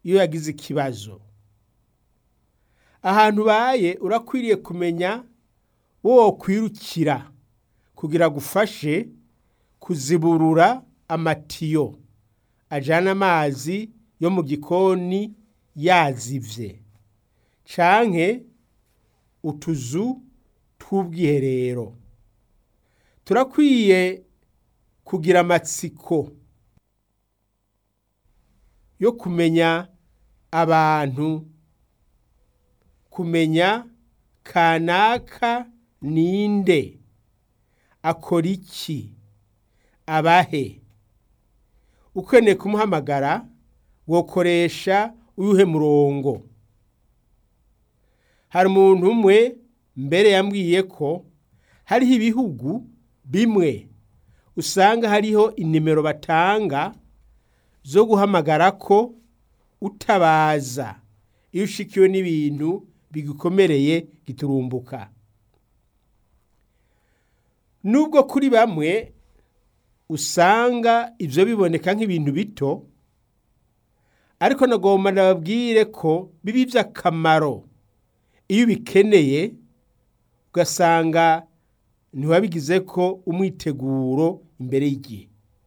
iyo yagize ikibazo ahantu ubaye urakwiriye kumenya wo kwirukira kugira gufashe kuziburura amatiyo ajana amazi yo mu gikoni yazivye canke utuzu tw'ubwiherero turakwiye kugira amatsiko yo kumenya abantu kumenya kanaka ninde akora iki abahe ukeneye kumuhamagara wokoresha uyuhe murongo hari umuntu umwe mbere yambwiye ko hariho ibihugu bimwe usanga hariho inimero batanga zo guhamagara ko utabaza iyo ushikiwe n'ibintu bigukomereye giturumbuka nubwo kuri bamwe usanga ibyo biboneka nk'ibintu bito ariko nagomba nababwire ko biba iby'akamaro iyo ubikeneye ugasanga ntiwabigize ko umwiteguro imbere y'igihe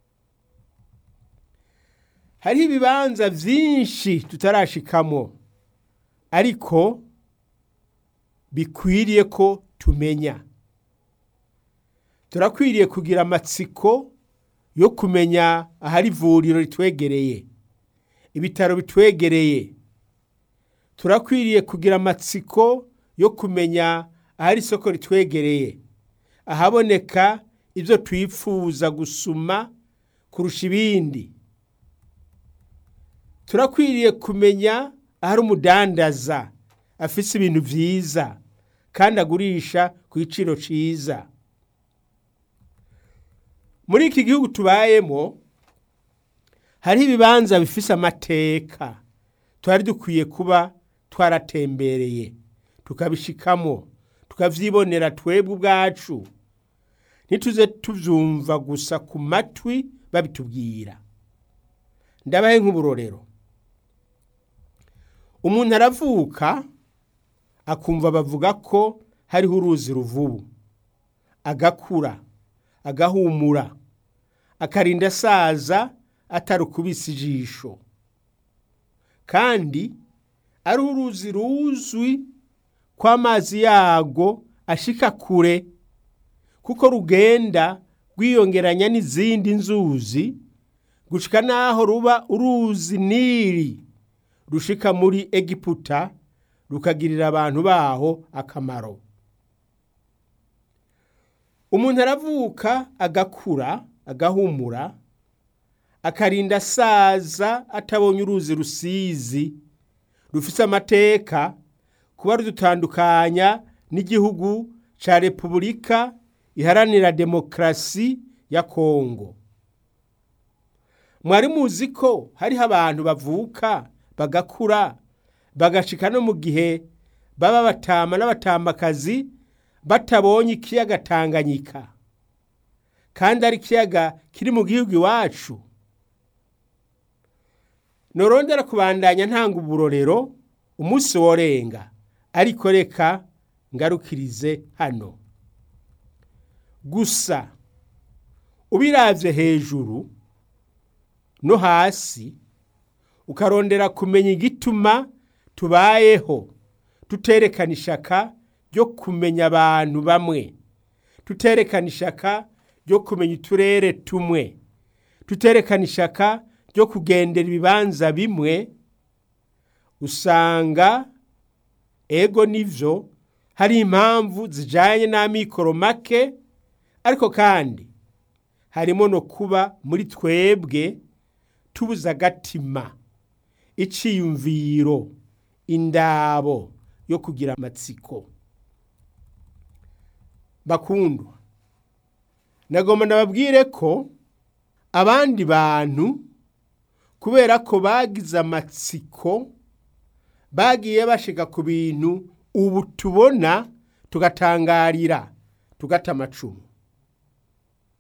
hariho ibibanza byinshi tutarashikamo ariko bikwiriye ko tumenya turakwiriye kugira amatsiko yo kumenya ahari ivuriro ritwegereye ibitaro bitwegereye turakwiriye kugira amatsiko yo kumenya ahari isoko ritwegereye ahaboneka ibyo twifuza gusuma kurusha ibindi turakwiriye kumenya ahari umudandaza afise ibintu byiza kandi agurisha ku giciro cyiza muri iki gihugu tubayemo hariho ibibanza bifise amateka twari dukwiye kuba twaratembereye tukabishikamo tukavyibonera twebwe ubwacu ntituze tuvyumva gusa ku matwi babitubwira ndabahe nk'uburorero umuntu aravuka akumva bavuga ko hariho uruzi ruvubu agakura agahumura akarinda asaza atarukubise ijisho kandi ari uruzi ruzwi ko amazi yago ashika kure kuko rugenda rwiyongeranya n'izindi nzuzi gushika naho ruba uruzi nili rushika muri egiputa rukagirira abantu baho akamaro umuntu aravuka agakura agahumura akarinda asaza atabonye uruzi rusizi rufise amateka kuba rudutandukanya n'igihugu ca repubulika iharanira demokarasi ya kongo mwari muzi ko hariho abantu bavuka bagakura bagashika no mu gihe baba batama n'abatamakazi batabonye ikiyaga tanganyika kandi ari ikiyaga kiri mu gihugu iwacu norondera kubandanya ntanga uburorero umunsi worenga ariko reka ngarukirize hano gusa ubiravye hejuru no hasi ukarondera kumenya igituma tubayeho tuterekana ishaka ryo kumenya abantu bamwe tuterekana ishaka ryo kumenya uturere tumwe tuterekana ishaka ryo kugendera ibibanza bimwe usanga ego nivyo hari impamvu zijanye n'amikoro make ariko kandi harimo no kuba muri twebwe tubuza agatima iciyumviro indabo yo kugira amatsiko bakundwa nagomba nababwire ko abandi bantu kubera ko bagize amatsiko bagiye bashika ku bintu ubu tubona tugatangarira tugata amacumu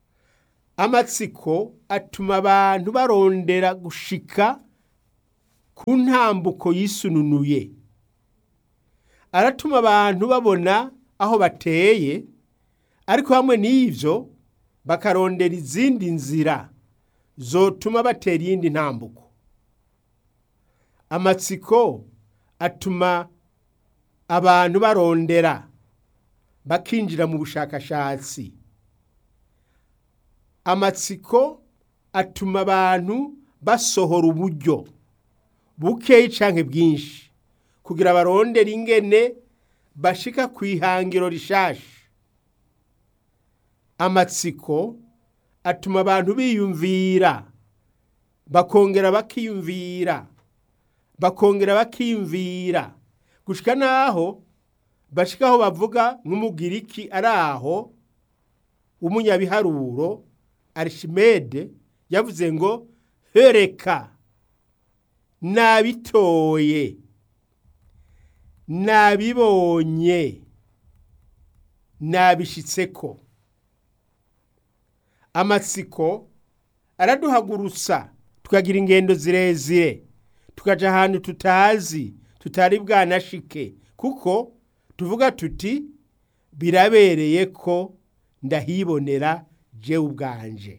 amatsiko atuma abantu barondera gushika ku ntambuko yisununuye aratuma abantu babona aho bateye ariko hamwe n'ivyo bakarondera izindi nzira zotuma batera iyindi ntambuko amatsiko atuma abantu barondera bakinjira mu bushakashatsi amatsiko atuma abantu basohora uburyo bukeyi canke bwinshi kugira barondere ingene bashika ku ihangiro rishasha amatsiko atuma abantu biyumvira bakongera bakiyumvira bakongera bakiyumvira gushika naho bashika aho bavuga nk'umugiriki ari aho w'umunyabiharuro arishimede yavuze ngo hereka nabitoye nabibonye nabishitseko amatsiko araduhagurutsa tukagira ingendo zirezire tukaja ahantu tutazi tutari bwanashike kuko tuvuga tuti birabereye ko ndahibonera jewe ubwanje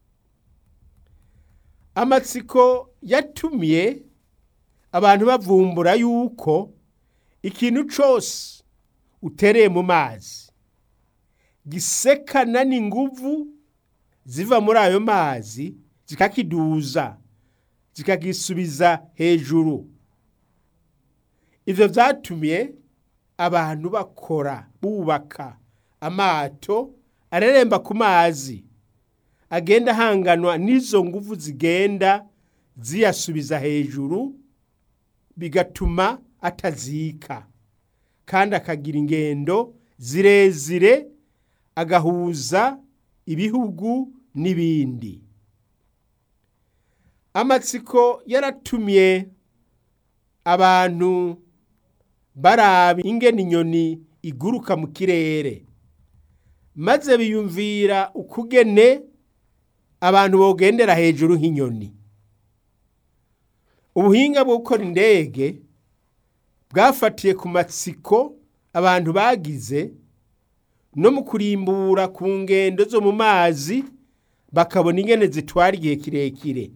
amatsiko yatumye abantu bavumbura yuko ikintu cose utereye mu mazi gisekana n'inguvu ziva muri ayo mazi zikakiduza zikagisubiza hejuru ivyo vyatumye abantu bakora bubaka amato areremba ku mazi agenda ahanganwa n'izo nguvu zigenda ziyasubiza hejuru bigatuma atazika kandi akagira ingendo zirezire agahuza ibihugu n'ibindi amatsiko yaratumye abantu baraba ingene inyoni iguruka mu kirere maze biyumvira ukugene abantu bogendera hejuru nk'inyoni ubuhinga bwo gukora indege bwafatiye ku matsiko abantu bagize no mu kurimbura ku ngendo zo mu mazi bakabona ingene zitwara igihe kirekire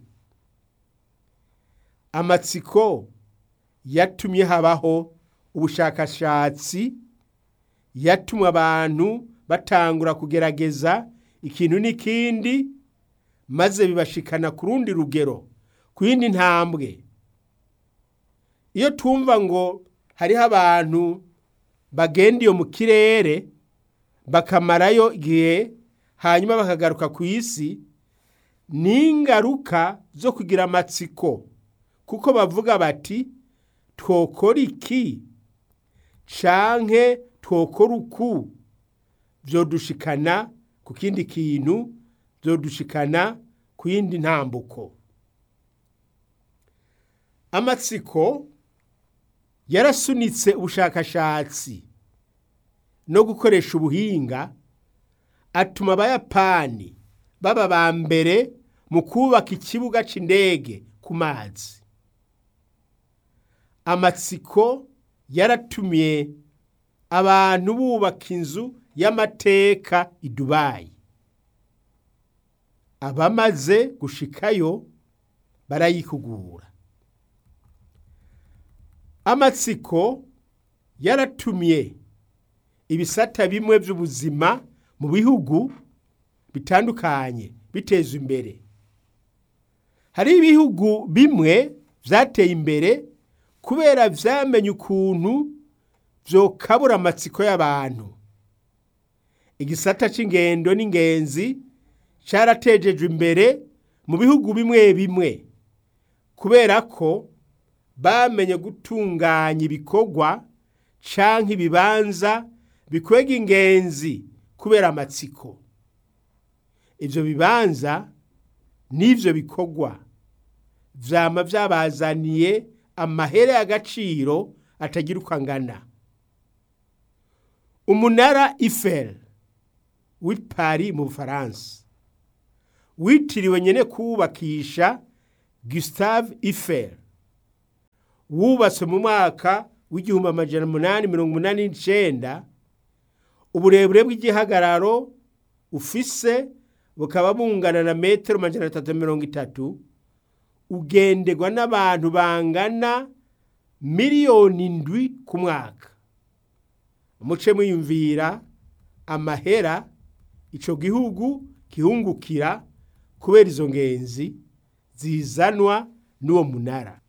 amatsiko yatumye habaho ubushakashatsi yatumye abantu batangura kugerageza ikintu n'ikindi maze bibashikana ku rundi rugero ku yindi ntambwe iyo twumva ngo hariho abantu bagenda iyo mu kirere bakamarayo igihe hanyuma bakagaruka ku isi ni ingaruka zo kugira amatsiko kuko bavuga bati twokora iki canke twokora uku vyodushikana ku kindi kintu vyodushikana ku yindi ntambuko amatsiko yarasunitse ubushakashatsi no gukoresha ubuhinga atuma abayapani baba ba mbere mu kubaka ikibuga c'indege ku mazi amatsiko yaratumye abantu bubaka inzu y'amateka i dubayi abamaze gushikayo barayikugura amatsiko yaratumye ibisata bimwe by'ubuzima mu bihugu bitandukanye biteza imbere hari ibihugu bimwe byateye imbere kubera vyamenye ukuntu vyokabura amatsiko y'abantu igisata c'ingendo n'ingenzi caratejejwe imbere mu bihugu bimwe bimwe kubera ko bamenye gutunganya ibikorwa canke ibibanza bikwega ingenzi kubera amatsiko ivyo bibanza n'ivyo bikorwa vyama vyabazaniye amahere y'agaciro atagira uko angana umunara Eiffel w'i Paris mu Bufaransa witiriwe nyene kuwubakisha Gustave Eiffel wubatswe mu mwaka w'igihumbi amajana umunani mirongo umunani n'icenda uburebure bw'igihagararo ufise bukaba bungana na metero amajana atatu mirongo itatu ugenderwa n'abantu bangana miliyoni indwi ku mwaka muce mwiyumvira amahera ico gihugu gihungukira kubera izo ngenzi zizanwa n'uwo munara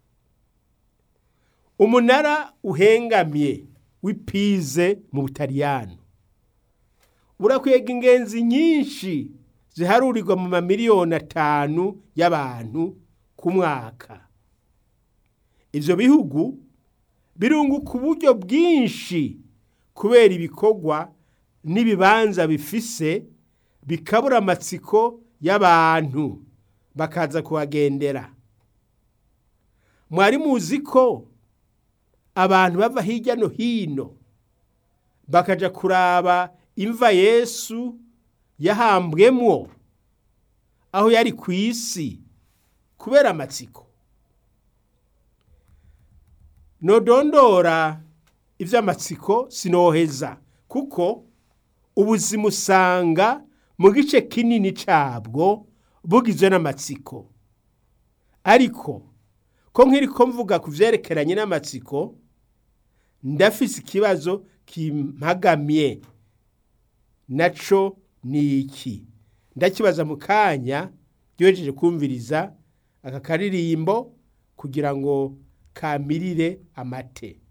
umunara uhengamye w'ipize mu butaliyano urakwega ingenzi nyinshi ziharurirwa mu mamiliyoni atanu y'abantu ku mwaka ivyo bihugu birunguka uburyo bwinshi kubera ibikorwa n'ibibanza bifise bikabura amatsiko y'abantu bakaza kuhagendera mwari muzi ko abantu bava hirya no hino bakaja kuraba imva yesu yahambwemwo aho yari ku isi kubera amatsiko nodondora ivy'amatsiko sinoheza kuko ubuzima usanga mu gice kinini cabwo bugizwe n'amatsiko ariko ko nkiriko mvuga ku vyerekeranye n'amatsiko ndafise ikibazo kimpagamye naco ni iki ndakibaza mu kanya ryohejeje kumviriza aka karirimbo kugira ngo kamirire amate